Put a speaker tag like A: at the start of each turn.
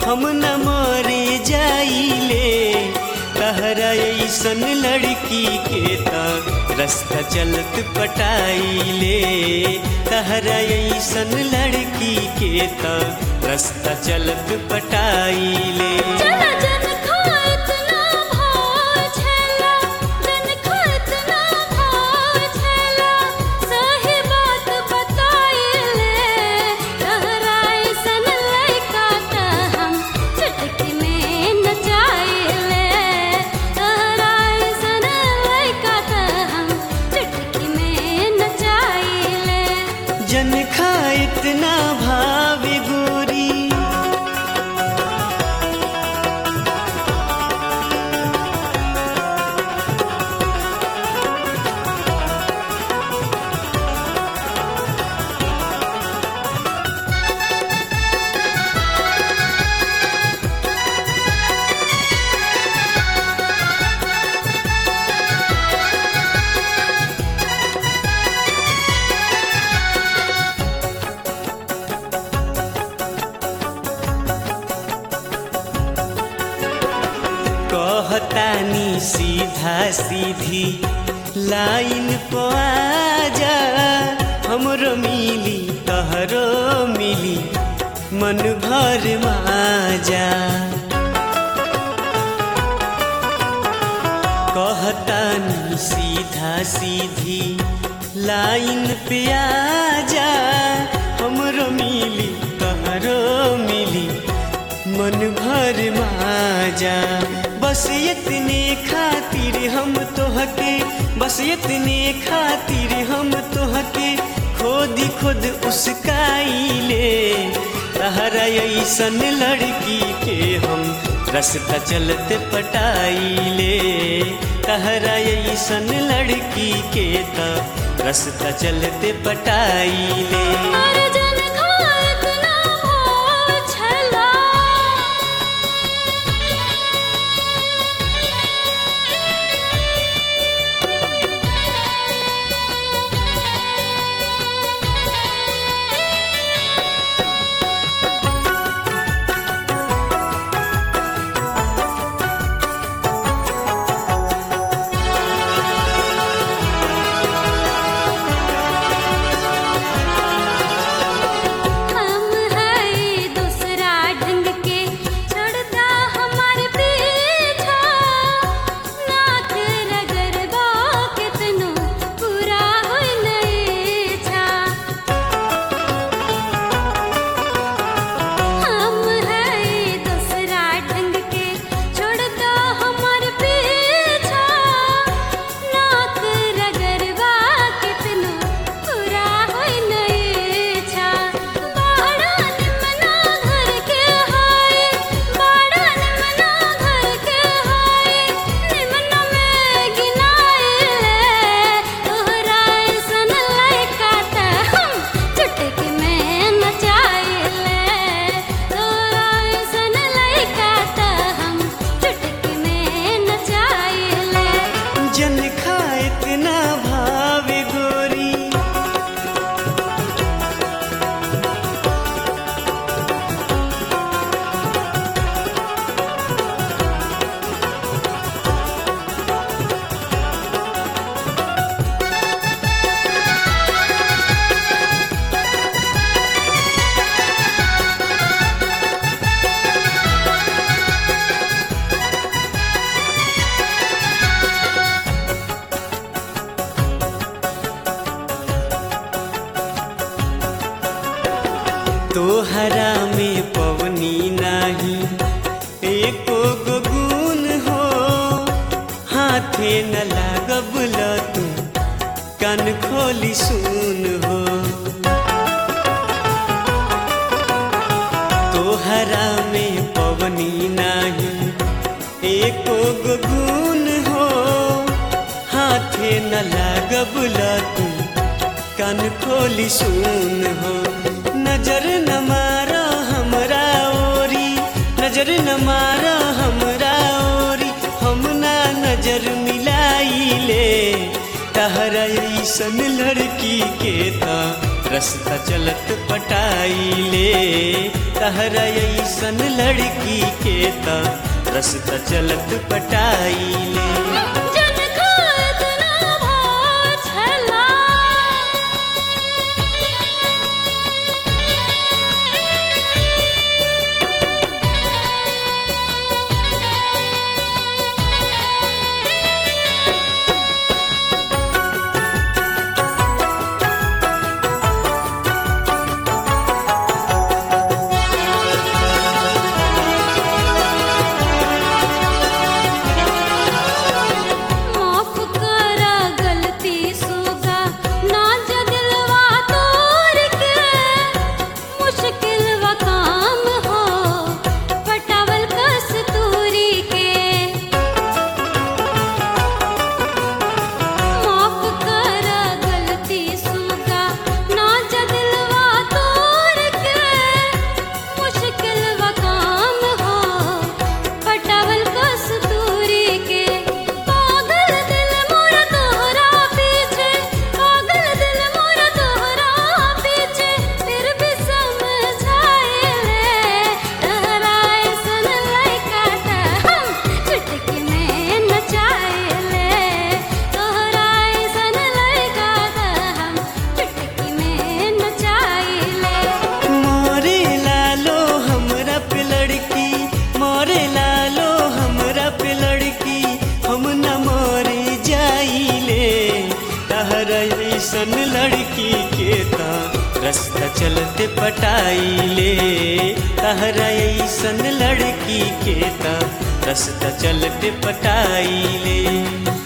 A: हम न मरे जाइले तहरा ऐसन लड़की के त रास्ता चलत पटाइले तहरा ऐसन लड़की के त रास्ता चलत पटाइले
B: चला जन खात ना भाव छला जन खात ना भाव छला सही बात बताइले तहराई सन लइका त हम चुटकी में नचाइले तहराई सन लइका त हम चुटकी में नचाइले
A: जन खा इतना भाव गोरी कहतानी सीधा सीधी लाइन पे आजा हमरो मिली तहरो मिली मन भर माजा कहतानी सीधा सीधी लाइन पे आजा हमरो मिली तहरो मिली मन भर माजा बस इतने खातिर हम तोहके बस इतने खातिर हम तोहके खोद खुद उसकाइले तहरा ऐसन लड़की के हम रास्ता चलते पटाइले तहरा ऐसन लड़की के त रास्ता चलते पटाइले
B: अरे जन खात ना भाव छला हम है दूसरा ढंग के छोड़ता हमारे पीछा नाक रगड़बा कितनो पूरा होई नहीं छा हम है दूसरा ढंग के छोड़ता हमारे पीछा नाक रगड़बा कितनो पूरा होई नहीं छा बाड़ा निमना घर के हाय बाड़ा निमना घर के हाय निमना में गिनाइले तोहरा ऐसन लइका त हम चुटकी में नचाइले तोहरा ऐसन लइका त हम चुटकी में नचाइले
A: जन खा इतना भाव गोरी तोहरा में पवनी नाही एको गो गुण हो हाथे न लागब तू कान खोली सुन हो तोहरा में पवनी नाही एको गो गुण हो हाथे न लागब तू कान खोली सुन हो नजर न मारा हमरा ओरी नजर न मारा हमरा ओरी हम ना नजर मिलाइले तहरा ऐसन लड़की के त रस्ता चलत पटाइले तहरा ऐसन लड़की के त रस्ता चलत पटाइले
B: जन खात ना भाव छला माफ करा गलती सुगा ना जदिलवा तोर के मुश्किल व काम हो पटावल कस्तूरी के माफ करा गलती सुगा ना जदिलवा तोर के मुश्किल व काम हो पटावल कस्तूरी के पागल दिल मोरा तोहरा पीछे पागल दिल मोरा तोहरा पीछे फिर भी समझाए ले तहरा ऐसन लइका त हम चुटकी में नचाए ले तोहरा ऐसन लइका त हम चुटकी में नचाए ले
A: मोरे लालो हमरा पे लड़की मोरे लालो हमरा पे लड़की हम न मोरे जाइले तहर ऐसन लड़की के ता रास्ता चलते पटाइले तहर ऐसन लड़की के ता रास्ता चलते पटाइले